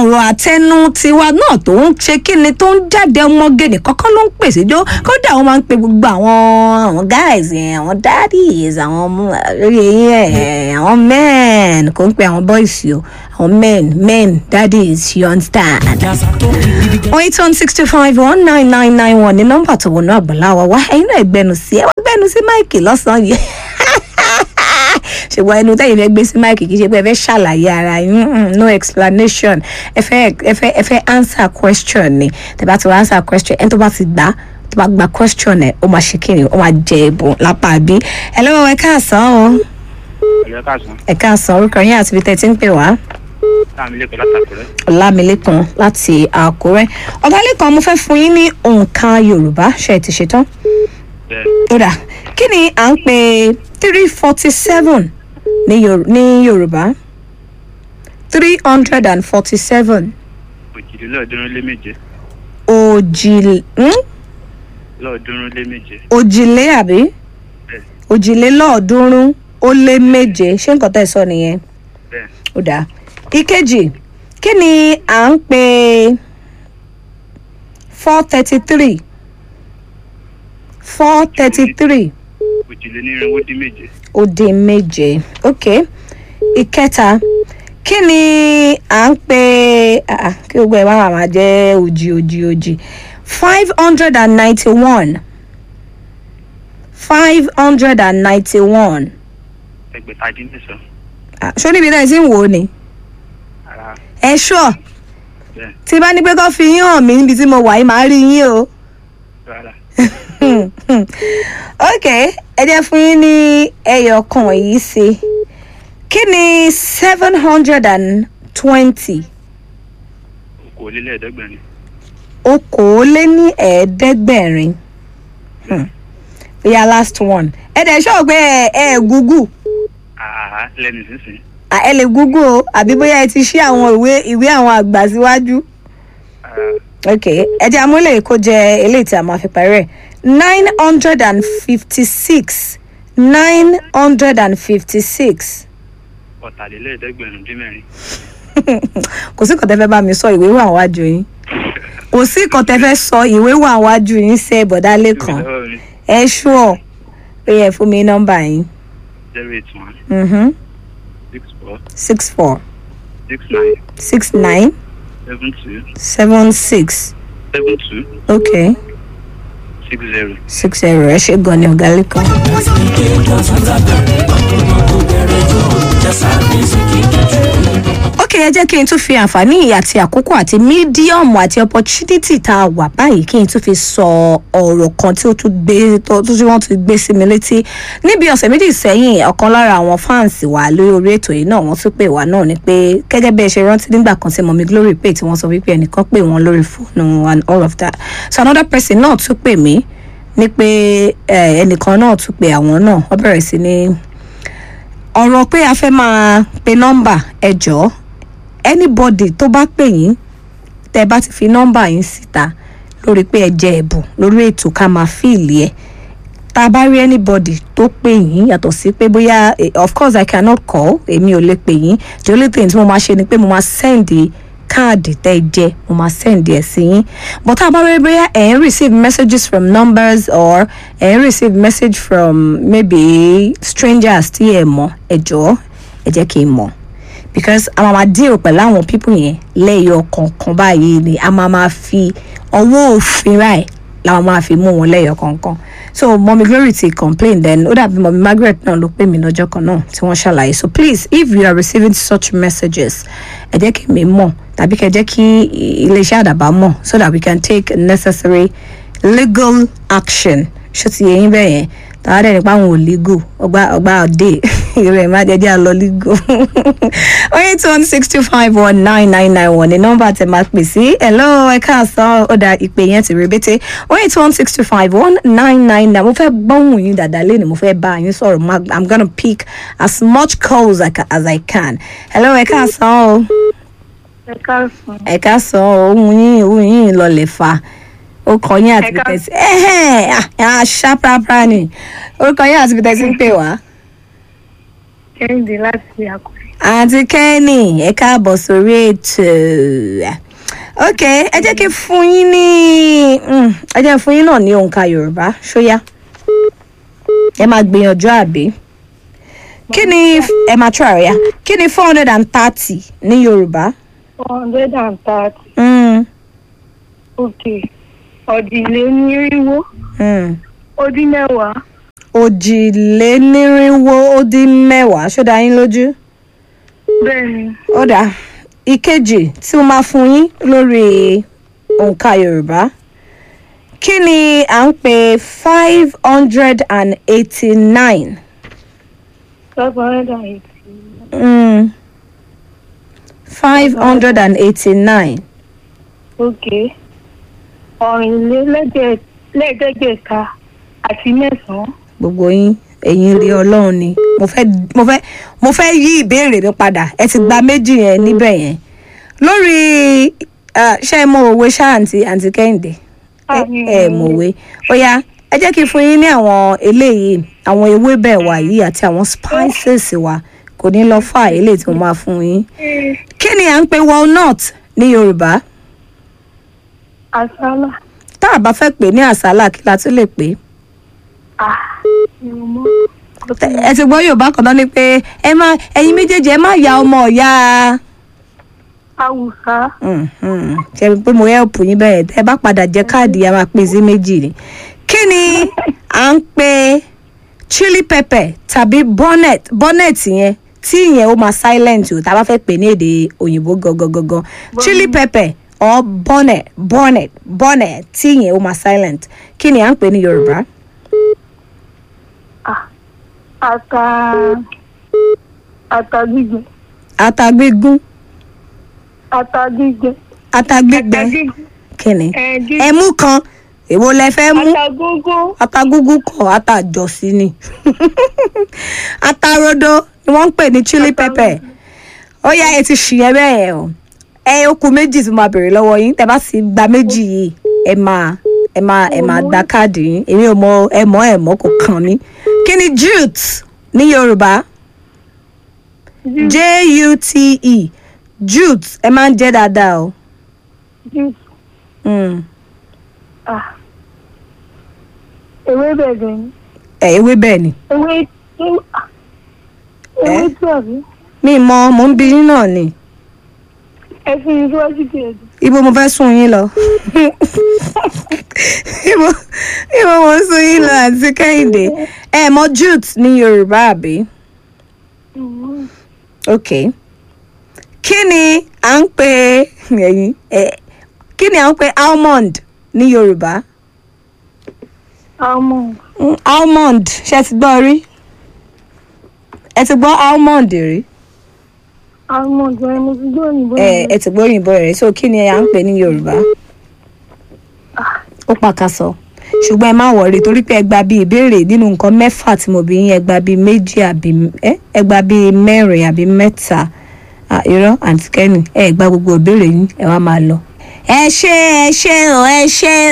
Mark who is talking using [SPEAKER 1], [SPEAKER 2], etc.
[SPEAKER 1] ọ̀rọ̀ àtẹnu tiwa náà tó ń ṣe kíni tó ń jáde ọmọge nìkan kọ́ ló ń pèsè jó kódà wọ́n máa ń pe gbogbo àwọn àwọn guys yẹn àwọn daddies àwọn ọmọ lórí eyín ẹ̀ àwọn men kò ń pe àwọn boys o àwọn men men daddies you understand. oh eight one six two five one nine nine nine one ní nọ́mbà tó wọnú àgbàlá wa wá ẹ̀yin náà gbẹnu sí ẹ wá gbẹnu sí máìkì lọ́sàn-án yìí ṣùgbọ́n ẹnu tẹ́yìn fẹ́ gbé sí máìkì kì í ṣe pé ẹ fẹ́ ṣàlàyé ara yín mm, no explanation ẹ fẹ́ ẹ fẹ́ ẹ fẹ́ answer question ni tẹ́ bá ti wá answer question ẹni tó bá ti gbà tó bá gba question ẹ ó máa ṣe kí ni ó máa jẹ ẹ̀bùn lápá bí ẹ lọ́wọ́ ẹ káàsán o
[SPEAKER 2] ẹ̀yọ́ káàsán
[SPEAKER 1] ẹ káàsán orúkọ yín àti ibi tẹ́ ẹ ti ń pè wá
[SPEAKER 2] táàmì lẹ́kọ̀ọ́ látàkùrẹ́
[SPEAKER 1] ọlámilékan láti àkúrẹ́ ọ̀gálékan mo fẹ́ fún yín ní òǹkà yorùbá ṣe é ti ṣetán
[SPEAKER 2] bẹ́ẹ̀
[SPEAKER 1] kódà kí ni à ń pè three forty seven ní Yor- ní yorùbá three hundred and forty seven
[SPEAKER 2] òjìlélọ́ọ̀ọ́dúnrún lé méje
[SPEAKER 1] òjì hmm?
[SPEAKER 2] lọ́ọ̀ọ́dúnrún lé méje
[SPEAKER 1] òjìlé àbí
[SPEAKER 2] bẹ́ẹ̀
[SPEAKER 1] òjìlélọ́ọ̀ọ́dúnrún ó lé méje ṣé nǹkan tẹ́ ẹ sọ nìyẹn
[SPEAKER 2] bẹ́ẹ̀
[SPEAKER 1] ó dáa ìkejì kí ni à ń pè four thirty three four thirty three
[SPEAKER 2] òjìlénírínwó dín méje
[SPEAKER 1] ó dín méje ok ìkẹta kí ni à ń pè ah, ah, kí gbogbo ẹ̀ máa máa jẹ́ òjì òjì òjì five hundred and ninety one five hundred and ninety one
[SPEAKER 2] ẹgbẹ̀ta dín mẹ́sàn
[SPEAKER 1] ṣó níbi náà ẹ ti ń wò ó ni
[SPEAKER 2] ara
[SPEAKER 1] ẹ ṣọ́ọ̀
[SPEAKER 2] bẹ́ẹ̀
[SPEAKER 1] tí bá ní pé kó fi yín hàn mí níbi tí mo wà yìí máa rí yín o.
[SPEAKER 2] rárá
[SPEAKER 1] ok ẹ jẹ́ fún yín ní ẹyọ kan yìí sí kí ni seven hundred and twenty
[SPEAKER 2] okòólélẹ́ẹ̀ẹ́dẹ́gbẹ̀rin
[SPEAKER 1] okòóléní ẹ̀ẹ́dẹ́gbẹ̀rin Hmm. bóyá last one ẹ dẹ̀ ṣọ́ pé ẹ ẹ gúgù
[SPEAKER 2] àhà lẹ́nu sísìn
[SPEAKER 1] À, ẹ lè gúgù o àbí bóyá ẹ ti ṣí àwọn ìwé ìwé àwọn àgbà síwájú.
[SPEAKER 2] ara
[SPEAKER 1] ok ẹ jẹ́ amúlẹ̀ kó jẹ eléyìí tí a máa fi parí ẹ̀ nine hundred and fifty six nine hundred and fifty six
[SPEAKER 2] ọ̀tàlélẹ́ẹ̀ẹ́dẹ́gbẹ̀rin dín mẹ́rin
[SPEAKER 1] kò sí nǹkan tẹ́ fẹ́ bá mi sọ ìwé wà wájú yín kò sí nǹkan tẹ́ fẹ́ sọ ìwé wà wájú yín ṣe bọ̀dá lẹ́kàn
[SPEAKER 2] lọ́wọ́ mi
[SPEAKER 1] ẹ ṣúọ̀ ó yẹ fún mi nọ́mbà yín
[SPEAKER 2] zero eight one
[SPEAKER 1] Mhm.
[SPEAKER 2] six four
[SPEAKER 1] six four
[SPEAKER 2] six nine
[SPEAKER 1] six nine
[SPEAKER 2] seven two
[SPEAKER 1] seven six
[SPEAKER 2] seven two
[SPEAKER 1] ok
[SPEAKER 2] six zero.
[SPEAKER 1] six zero ẹ ṣe gan ni ọ̀gá lẹ́kàn. ok ẹ jẹ́ kí n tún fi àǹfààní àti àkókò àti mídíọ̀mù àti opportunity tá a wà báyìí kí n tún fi sọ ọ̀rọ̀ kan tí ó tún gbé tó tó tí wọ́n tún gbé sí mi létí níbi ọ̀sẹ̀ méjì sẹ́yìn ọ̀kan lára àwọn fáǹsì wa lórí orí ètò yìí náà wọ́n tún pè wá náà ni pé gẹ́gẹ́ bí ẹ ṣe rántí nígbà kan tí mọ̀mí glory pè tí wọ́n sọ wípé ẹnìkan pè wọ́n lórí fóònù and all of that so another person náà tún pè mí ní pé eh, ẹnìkan náà tún pè àwọn náà wọ́n bẹ̀rẹ̀ sí ní ọ̀rọ̀ pé a fẹ́ máa pe nọ́mbà ẹ jọ̀ọ́ anybody tó bá pè yín tẹ́ bá ti fi nọ́mbà yín síta lórí pé ẹ jẹ ẹ̀bùn lórí ètò ká máa fíìlì ẹ̀ tá a bá rí anybody tó pè yín yàtọ̀ sí pé bóyá eh, of course i cannot call èmi ò lè pè yín the only thing tí mo máa ṣe ni pé mo máa send káàdì tẹ́ ẹ jẹ mo máa send ẹ̀ sí yín but tá a bá rí bóyá ẹ̀ ń receive messages from numbers or ẹ̀ ń receive message from maybe strangers tí ẹ mọ̀ ẹ jọ̀ọ́ ẹ jẹ́ kí n mọ̀ because a máa ma deal pẹ̀lú àwọn people yẹn lẹ́yọ kọ̀ọ̀kan báyìí ni a máa ma fi ọwọ́ òfin ráì làwọn máa fi mú wọn lẹ́yọ kọ̀ọ̀kan so mọ̀mí glory ti complain then ó dàbí mọ̀mí margaret náà ló pè mí lọ́jọ́ kan náà tí wọ́n ṣàlàyé so please if you are receiving such messages ẹ jẹ́ kí mi mọ̀ tàbí kẹ́ jẹ́ kí iléeṣẹ́ àdàbà mọ̀ so that we can take necessary legal action ṣó ti yẹ yín bẹ́ẹ̀ yẹn tàwa dẹ̀ nípa àwọn ò legal ọgbà ọgbà ọdẹ ìrẹ̀ má jẹ́ jẹ́ àlọ́ legal oye tí one six two five one nine nine nine one ní nọ́mbà tẹ máa pè sí hello ẹ káàsán ó dà ìpè yẹn ti rebete oye tí one six two five one nine nine nine mo fẹ́ gbọ́hùn yín dáadáa lẹ́nu mo fẹ́ bá yín sọ̀rọ̀ ma i'm gonna pick as much calls I ca- as i can hello ẹ káàsán o
[SPEAKER 3] ẹ káàsán
[SPEAKER 1] ẹ káàsán o ohun yín ohun yín lọlẹ̀ fa orúkọ yín àti
[SPEAKER 3] Ẹ ká-
[SPEAKER 1] bìtẹ́sí ẹ̀hẹ́n àṣà pàápàá ni orúkọ yín àti bìtẹ́sí ń pè wá
[SPEAKER 3] kẹ́hìndé láti àkúrẹ́
[SPEAKER 1] àǹtí kẹ́ni ẹ káàbọ̀ sórí ètò ok ẹ jẹ́ kí n fún yín ní mm, ẹ jẹ́ fún yín náà ní òǹkà yorùbá ṣóyá ẹ máa gbìyànjú àbí kí ni ẹ máa try rẹ̀ yá kí ni four hundred and thirty ní yorùbá
[SPEAKER 3] four hundred and thirty
[SPEAKER 1] Mm,
[SPEAKER 3] okay ọ̀dìlénírínwó
[SPEAKER 1] mm.
[SPEAKER 3] ó dín mẹ́wàá
[SPEAKER 1] òjìlénírínwó ó dín mẹ́wàá ṣó dá yín lójú.
[SPEAKER 3] bẹ́ẹ̀ ni
[SPEAKER 1] ó dáa ìkejì tí mo máa fún yín lórí òǹkà yorùbá kí ni à ń pè five hundred and eighty-nine
[SPEAKER 3] five hundred and eighty
[SPEAKER 1] five hundred and eighty-nine
[SPEAKER 3] okay ọ̀rìnlélẹ́ẹ̀ẹ́dẹ́gbẹ̀ta àti mẹ́sàn-án
[SPEAKER 1] gbogbo yín ẹ̀yin rí ọlọ́run ni mo fẹ́ mo fẹ́ mo fẹ́ yí ìbéèrè mi padà ẹ ti gba méjì yẹn níbẹ̀ yẹn lórí ah, ṣé ẹ mọ òwe ṣá àǹtí àǹtí kẹ́hìndé ẹ ẹ mọ̀wé ó yá ẹ jẹ́ kí n fún yín ní àwọn eléyìí àwọn ewébẹ̀ wa yìí àti àwọn spices wa kò ní lọ fà eléyìí tí mo máa fún yín kí ni à ń pè walnut ní yorùbá
[SPEAKER 3] àsálà
[SPEAKER 1] tá a bá fẹ́ pè ní àsálà kí la tún lè pè é
[SPEAKER 3] ah ìrùmọ́
[SPEAKER 1] Tẹ- ẹ ti gbọ́ yorùbá kan náà ni pé ẹ má ẹ̀yin méjèèjì ẹ má ya ọmọ ọ̀yá
[SPEAKER 3] awùsá
[SPEAKER 1] Mhm. ṣe pé mo help yín bẹ́ẹ̀ tẹ́ ẹ bá padà jẹ́ káàdì a máa pín sí méjì ni kí ni à ń pè chili pepper tàbí bonnet bonnet yẹn tí yẹn ó máa silent o tá a bá fẹ́ pè ní èdè òyìnbó gangan gangan chili pepper or bonnet bonnet bonnet tí yẹn ó máa silent kí ni à ń pè ní yorùbá
[SPEAKER 3] ah ata ata gbígbẹ
[SPEAKER 1] ata gbígún
[SPEAKER 3] ata gbígbẹ
[SPEAKER 1] ata gbígbẹ
[SPEAKER 3] ata gbígbẹ
[SPEAKER 1] kí ni
[SPEAKER 3] ẹ gbígbẹ
[SPEAKER 1] ẹ mú kan èwo lẹ fẹ́ mú.
[SPEAKER 3] ata gógó
[SPEAKER 1] ata gúgú kọ ata jọsí ni ata rodo ni wọ́n ń pè ní chili pepper ó yá ẹ ti ṣìyẹn bẹ́ẹ̀ yẹn o ẹ okùn méjì tí mo máa bèrè lọ́wọ́ yín tẹ́ bá sì gba méjì yìí ẹ máa ẹ máa ẹ máa gba káàdì yín èmi ò mọ ẹ mọ ẹ mọ kò kàn mí kí ni jute ní yorùbá j-u-t-e jute ẹ máa ń jẹ dáadáa o
[SPEAKER 3] juice
[SPEAKER 1] Mm.
[SPEAKER 3] ah ewé bẹ̀rẹ̀ ni
[SPEAKER 1] ẹ ewé bẹ́ẹ̀ ni
[SPEAKER 3] ewé ewé ah, ewé tí àbí
[SPEAKER 1] mi mọ mò ń bi yín náà ni.
[SPEAKER 3] ẹ fi ní síwájú tí ẹ dùn.
[SPEAKER 1] ibo mo fẹ́ sùn yín lọ ibo ibo mo ń sùn yín lọ àti kẹ́hìndé ẹ mọ jute ní yorùbá àbí ok kí ni à ń pè ẹ̀yin ẹ kí ni à ń pè almond ní yorùbá
[SPEAKER 3] almond
[SPEAKER 1] Mm, almond ṣe ti gbọ́ rí ẹ ti gbọ́ almond rí
[SPEAKER 3] almond ẹ mo ti gbọ́ òyìnbó
[SPEAKER 1] ẹ
[SPEAKER 3] yẹn.
[SPEAKER 1] ẹ ti gbọ́ òyìnbó rẹ̀ so kí ni à ń pè ní yorùbá ó pàkàsọ ṣùgbọ́n ẹ má wọ̀rí torí pé ẹ gba bíi ìbéèrè nínú nǹkan mẹ́fà tí mo bí yín ẹ gba bíi méjì àbí ẹ ẹ gba bíi mẹ́rin àbí mẹ́ta Ah, irọ́ àǹtí kẹ́ni ẹ gba gbogbo ìbéèrè yín ẹ wá máa lọ. ẹ ṣé ẹ ṣé o ẹ ṣé